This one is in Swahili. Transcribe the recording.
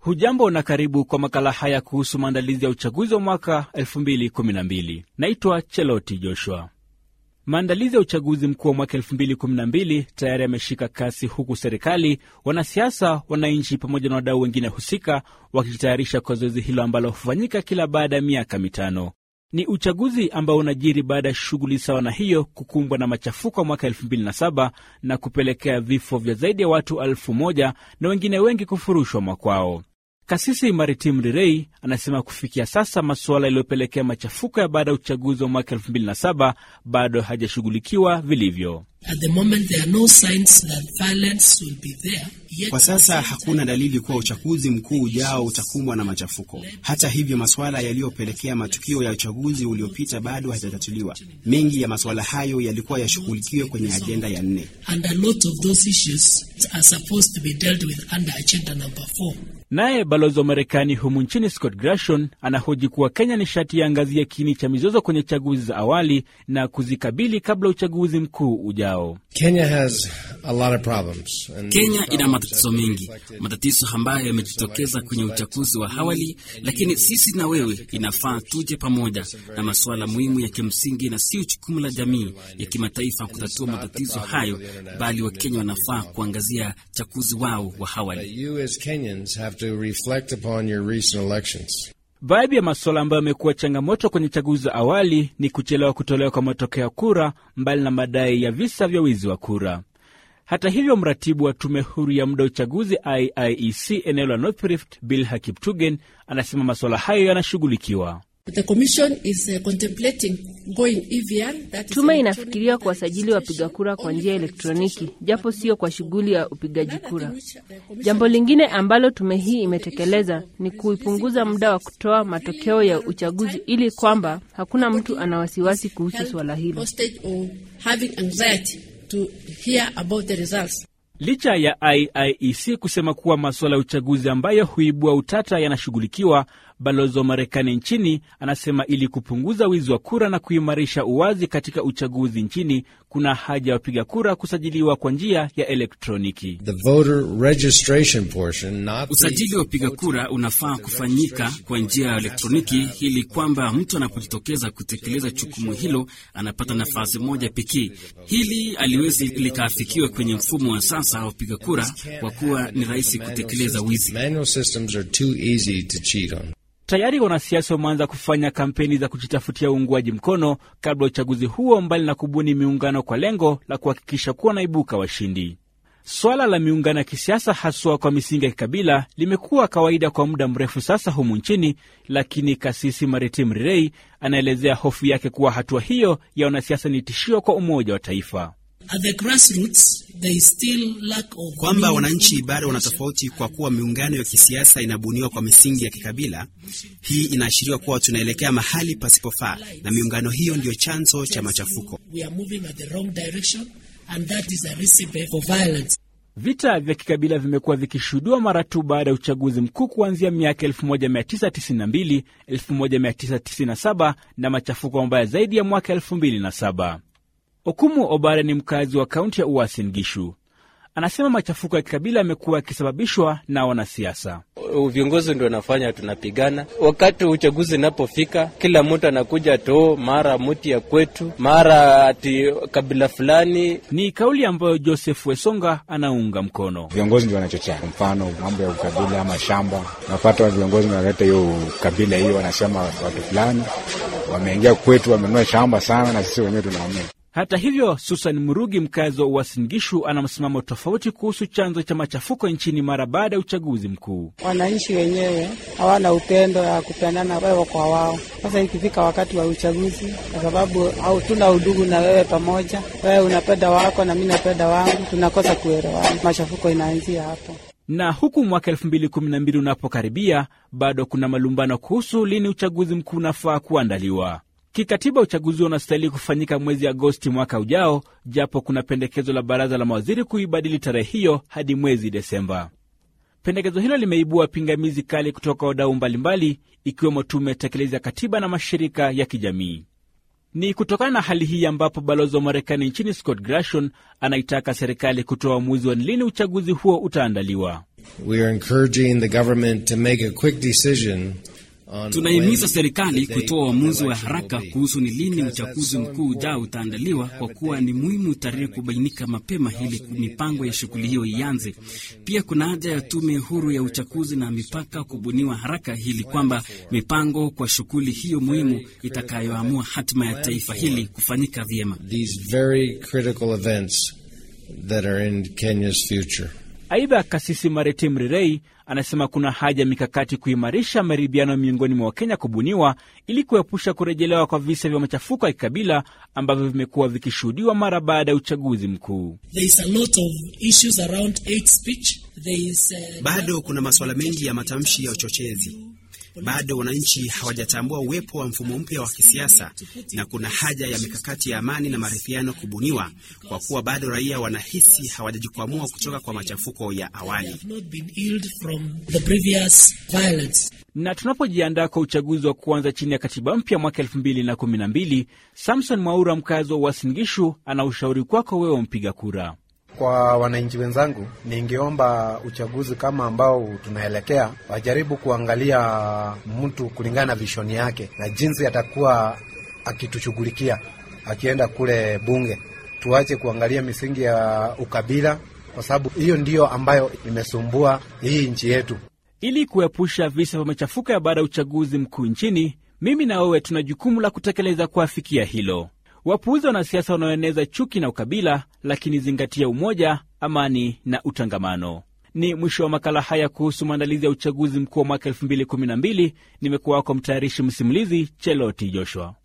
Hujambo na karibu kwa makala haya kuhusu maandalizi ya uchaguzi wa mwaka 2012. Naitwa Cheloti Joshua. Maandalizi ya uchaguzi mkuu wa mwaka 2012 tayari yameshika kasi, huku serikali, wanasiasa, wananchi pamoja na wadau wengine husika wakijitayarisha kwa zoezi hilo ambalo hufanyika kila baada ya miaka mitano. Ni uchaguzi ambao unajiri baada ya shughuli sawa na hiyo kukumbwa na machafuko ya mwaka 2007 na kupelekea vifo vya zaidi ya watu elfu moja na wengine wengi kufurushwa makwao. Kasisi Maritim Rirei anasema kufikia sasa masuala yaliyopelekea machafuko ya baada ya uchaguzi wa mwaka 2007 bado hajashughulikiwa vilivyo. At the moment, there are no signs that violence will be there. Yet, Kwa sasa hakuna dalili kuwa uchaguzi mkuu ujao utakumbwa na machafuko. Hata hivyo, masuala yaliyopelekea matukio ya uchaguzi uliopita bado hayajatatuliwa. Mengi ya masuala hayo yalikuwa yashughulikiwe kwenye ajenda ya nne. and a lot of those issues are supposed to be dealt with under agenda number four. Naye balozi wa Marekani humu nchini Scott Grashon anahoji kuwa Kenya ni sharti yaangazie kiini cha mizozo kwenye chaguzi za awali na kuzikabili kabla uchaguzi mkuu ujao. Kenya has a lot of problems. And Kenya ina matatizo mengi, matatizo ambayo yamejitokeza kwenye uchaguzi wa awali, lakini sisi na wewe inafaa tuje pamoja na masuala muhimu ya kimsingi, na sio jukumu la jamii ya kimataifa kutatua matatizo hayo, bali Wakenya wanafaa kuangazia chaguzi wao wa that awali. you as Kenyans have to reflect upon your recent elections. Baadhi ya masuala ambayo yamekuwa changamoto kwenye chaguzi za awali ni kuchelewa kutolewa kwa matokeo ya kura, mbali na madai ya visa vya wizi wa kura. Hata hivyo, mratibu wa tume huru ya muda wa uchaguzi IIEC eneo la North Rift, Bill Hakiptugen, anasema masuala hayo yanashughulikiwa. The Commission is uh, contemplating going EVR. That is Tume electronic inafikiria voter kuwasajili wapiga kura kwa njia ya elektroniki, japo sio kwa shughuli ya upigaji kura. Jambo lingine ambalo tume hii imetekeleza ni kuipunguza muda wa kutoa matokeo ya uchaguzi ili kwamba hakuna mtu ana wasiwasi kuhusu swala hilo. hostage or having anxiety to hear about the results. Licha ya IIEC kusema kuwa masuala ya uchaguzi ambayo huibua utata yanashughulikiwa, balozi wa Marekani nchini anasema ili kupunguza wizi wa kura na kuimarisha uwazi katika uchaguzi nchini, kuna haja ya wapiga kura kusajiliwa kwa njia ya elektroniki. The voter registration portion, not the Usajili wa wapiga kura unafaa kufanyika kwa njia ya elektroniki ili kwamba mtu anapojitokeza kutekeleza jukumu hilo anapata nafasi moja pekee. Hili aliwezi likaafikiwa kwenye mfumo wa sasa wa wapiga kura kwa kuwa ni rahisi kutekeleza wizi. manual systems are too easy to cheat on. Tayari wanasiasa wameanza kufanya kampeni za kujitafutia uungwaji mkono kabla ya uchaguzi huo, mbali na kubuni miungano kwa lengo la kuhakikisha kuwa wanaibuka washindi. Swala la miungano ya kisiasa haswa kwa misingi ya kikabila limekuwa kawaida kwa muda mrefu sasa humu nchini, lakini kasisi Maritim Rirei anaelezea hofu yake kuwa hatua hiyo ya wanasiasa ni tishio kwa umoja wa taifa. At the grassroots, there is still lack of kwamba meaningful wananchi bado wanatofauti kwa kuwa miungano ya kisiasa inabuniwa kwa misingi ya kikabila. Hii inaashiria kuwa tunaelekea mahali pasipofaa, na miungano hiyo ndiyo chanzo cha machafuko. We are moving at the wrong direction, and that is a recipe for violence. Vita vya kikabila vimekuwa vikishuhudiwa mara tu baada ya uchaguzi mkuu kuanzia miaka 1992, 1997 na machafuko mabaya zaidi ya mwaka 2007. Okumu Obare ni mkazi wa kaunti ya Uasin Gishu. Anasema machafuko ya kikabila yamekuwa yakisababishwa na wanasiasa. viongozi ndio wanafanya tunapigana. Wakati uchaguzi unapofika, kila mtu anakuja to mara muti ya kwetu, mara ati kabila fulani. Ni kauli ambayo Joseph Wesonga anaunga mkono. viongozi ndio wanachochea. Kwa mfano mambo ya ukabila ama shamba, unapata viongozi wanaleta hiyo kabila hiyo, wanasema watu fulani wameingia kwetu, wamenunua shamba sana, na sisi wenyewe tunaumia. Hata hivyo, Susan Murugi, mkazi wa Uasin Gishu, ana msimamo tofauti kuhusu chanzo cha machafuko nchini mara baada ya uchaguzi mkuu. Wananchi wenyewe hawana upendo ya kupendana wewe kwa wao. Sasa ikifika wakati wa uchaguzi, kwa sababu hatuna udugu na wewe pamoja, wewe unapenda wako na mimi napenda wangu, tunakosa kuelewana, machafuko inaanzia hapo. Na huku mwaka 2012 unapokaribia, bado kuna malumbano kuhusu lini uchaguzi mkuu unafaa kuandaliwa. Kikatiba uchaguzi huo unastahili kufanyika mwezi Agosti mwaka ujao, japo kuna pendekezo la baraza la mawaziri kuibadili tarehe hiyo hadi mwezi Desemba. Pendekezo hilo limeibua pingamizi kali kutoka wadau mbalimbali, ikiwemo tume tekelezi ya katiba na mashirika ya kijamii. Ni kutokana na hali hii ambapo balozi wa Marekani nchini Scott Grashon anaitaka serikali kutoa uamuzi wa ni lini uchaguzi huo utaandaliwa. We are encouraging the government to make a quick decision on Tunahimiza when serikali the date kutoa of uamuzi wa election will haraka be. kuhusu ni lini Because uchaguzi that's so mkuu ujao important. utaandaliwa, kwa kuwa ni muhimu tarehe kubainika mapema ili mipango ya shughuli hiyo ianze. Pia kuna haja ya tume huru ya uchaguzi na mipaka kubuniwa haraka, ili kwamba mipango kwa shughuli hiyo muhimu itakayoamua hatima ya taifa hili kufanyika vyema. These very critical events that are in Kenya's future. Aidha, kasisi Mareti Mrirei anasema kuna haja ya mikakati kuimarisha maridhiano miongoni mwa Wakenya kubuniwa ili kuepusha kurejelewa kwa visa vya machafuko ya kikabila ambavyo vimekuwa vikishuhudiwa mara baada ya uchaguzi mkuu. There is a lot of issues around hate speech. There is, uh, Bado kuna masuala mengi ya matamshi ya uchochezi. Bado wananchi hawajatambua uwepo wa mfumo mpya wa kisiasa, na kuna haja ya mikakati ya amani na maridhiano kubuniwa, kwa kuwa bado raia wanahisi hawajajikwamua kutoka kwa machafuko ya awali. have not been healed from the previous violence. Na tunapojiandaa kwa uchaguzi wa kuanza chini ya katiba mpya mwaka elfu mbili na kumi na mbili, Samson Mwaura, mkazi wa Uasin Gishu, ana ushauri kwako wewe mpiga kura. Kwa wananchi wenzangu, ningeomba uchaguzi kama ambao tunaelekea, wajaribu kuangalia mtu kulingana na vishoni yake na jinsi atakuwa akitushughulikia akienda kule bunge. Tuache kuangalia misingi ya ukabila, kwa sababu hiyo ndiyo ambayo imesumbua hii nchi yetu. Ili kuepusha visa vya machafuko ya baada ya uchaguzi mkuu nchini, mimi na wewe tuna jukumu la kutekeleza kuafikia hilo. Wapuuzi wanasiasa wanaoeneza chuki na ukabila, lakini zingatia umoja, amani na utangamano. Ni mwisho wa makala haya kuhusu maandalizi ya uchaguzi mkuu wa mwaka 2012. Nimekuwa wako mtayarishi msimulizi Cheloti Joshua.